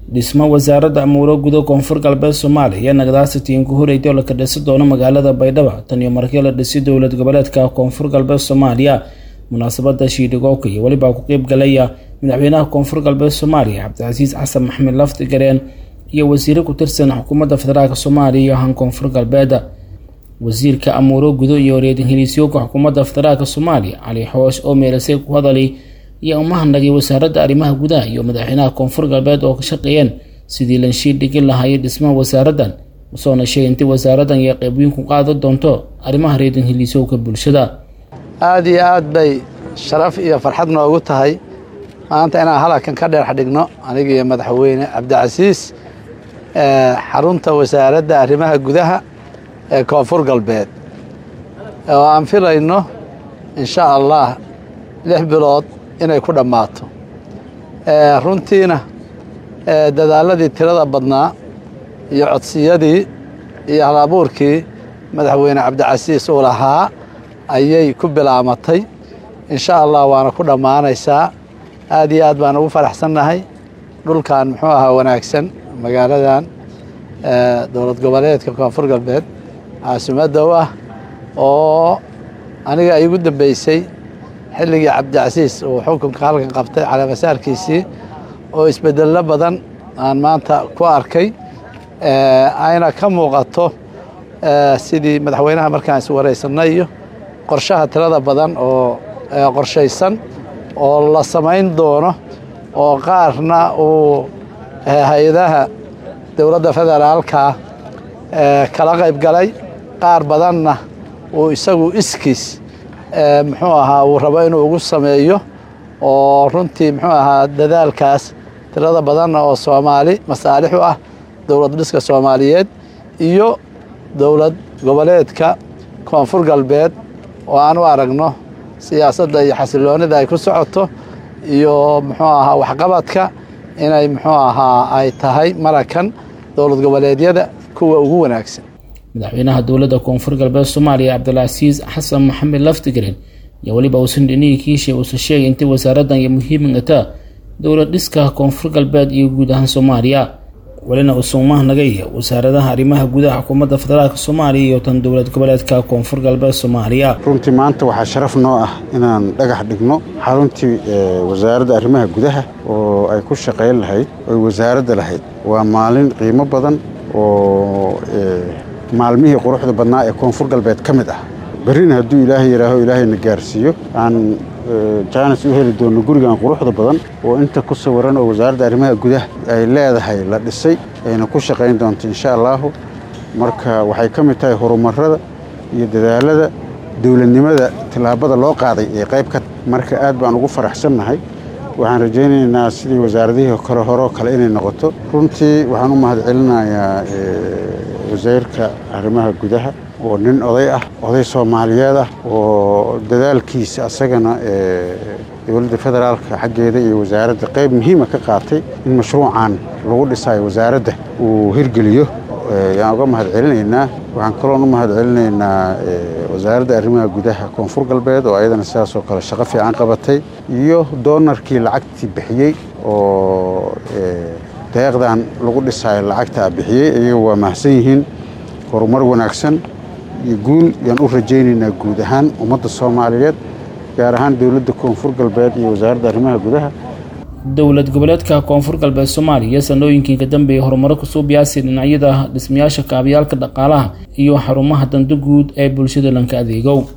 dhismo wasaaradda amuuro gudo koonfur galbeed soomaaliya ayaa nagadaasi tiinku horeyday oo la kadhisi doono magaalada baydhabo tan iyo markii la dhisay dowlad goboleedka koonfur galbeed soomaaliya munaasabada shiidhigooka iyo welibaa ku qeyb galaya madaxweynaha koonfur galbeed soomaaliya cabdicasiis xasan maxamed lafdi gareen iyo wasiiro ku tirsan xukuumadda federaalk soomaaliya iyo han koonfur galbeed wasiirka amuuro gudo iyo reedin heliisyooka xukuumadda federaalk soomaaliya cali xoosh oo meelasay ku hadalay iyo umahadnagay wasaaradda arrimaha gudaha iyo madaxweynaha koonfur galbeed oo ka shaqeeyeen sidii lanshiid dhigin lahaayay dhismaha wasaaraddan usoona sheegay intii wasaaraddan iyo qeyb weyn ku qaadan doonto arrimaha reedin heliisyowka bulshada aada iyo aad bay sharaf iyo farxad noogu tahay maanta inaan halkan ka dheer xadhigno aniga iyo madaxweyne cabdicasiis xarunta wasaaradda arrimaha gudaha ee koonfur galbeed oo aan filayno insha allah lix bilood inay ku dhammaato runtiina dadaaladii tirada badnaa iyo codsiyadii iyo halabuurkii madaxweyne cabdicasiis uu lahaa ayay ku bilaamatay insha allah waana ku dhammaanaysaa aad iyo aad baan ugu faraxsannahay dhulkan muxuu ahaa wanaagsan magaaladan dowlad goboleedka koonfur galbeed caasimadda u ah oo aniga ay igu dambeysay xilligii cabdicasiis uu xukunka halkan qabtay caleemasaarkiisii oo isbedello badan aan maanta ku arkay ayna ka muuqato sidii madaxweynaha markaan is waraysanay iyo qorshaha tirada badan oo qorshaysan oo la samayn doono oo qaarna uu hay-adaha dowladda federaalka kala qayb galay qaar badanna uu isagu iskiis muxuu ahaa uu rabo inuu ugu sameeyo oo runtii muxuu ahaa dadaalkaas tirada badanna oo soomaali masaalix u ah dowlad dhiska soomaaliyeed iyo dowlad goboleedka koonfur galbeed oo aan u aragno siyaasadda iyo xasiloonida ay ku socoto iyo muxuu ahaa waxqabadka inay muxuu ahaa ay tahay marakan dowlad goboleedyada kuwa ugu wanaagsan madaxweynaha dowladda koonfur galbeed soomaaliya cabdilcasiis xasan maxamed laftigreen iyo weliba uusan dhinihii kiishay uusan sheegay intii wasaaraddan iyo muhiimata dowlad dhiska koonfur galbeed iyo guud ahaan soomaaliya welina uusan umahnagay wasaaradaha arrimaha gudaha xukuumadda federaalk soomaaliya iyo tan dowlad goboleedka koonfur galbeed soomaaliya runtii maanta waxaa sharaf noo ah inaan dhagax dhigno xaruntii wasaaradda arrimaha gudaha oo ay ku shaqayn lahayd oy wasaaradda lahayd waa maalin qiimo badan oo maalmihii quruxda badnaa ee koonfur galbeed ka mid ah berrina hadduu ilaahay yidhaaho ilaahayna gaarsiiyo aan jaanis u heli doonno gurigan quruxda badan oo inta ku sawiran oo wasaaradda arrimaha gudaha ay leedahay la dhisay ayna ku shaqayn doonto insha allaahu marka waxay ka mid tahay horumarada iyo dadaalada dowladnimada tillaabada loo qaaday ee qayb ka marka aad baan ugu faraxsannahay waxaan rajaynaynaa sidii wasaaradihii kale horeo kale inay noqoto runtii waxaan u mahad celinayaa wasiirka arrimaha gudaha oo nin oday ah oday soomaaliyeed ah oo dadaalkiisa asagana dowladda federaalka xaggeeda iyo wasaaradda qayb muhiima ka qaatay in mashruucan lagu dhisayo wasaaradda uu hirgeliyo yaan uga mahad celinaynaa waxaan kaloon u mahad celinaynaa wasaaradda arrimaha gudaha koonfur galbeed oo ayadana sidaasoo kale shaqo fiican qabatay iyo doonarkii lacagtii bixiyey oo deeqdan lagu dhisayo lacagtaa bixiyey iyaga waa mahadsan yihiin horumar wanaagsan iyo guul yaan u rajaynaynaa guud ahaan ummadda soomaaliyeed gaar ahaan dowladda koonfur galbeed iyo wasaaradda arrimaha gudaha dowlad goboleedka koonfur galbeed soomaaliya sanooyinkii ka dambeeyay horumaro kusoo biyaasay dhinacyada dhismayaasha kaabayaalka dhaqaalaha iyo xarumaha danda guud ee bulshada lanka adeegow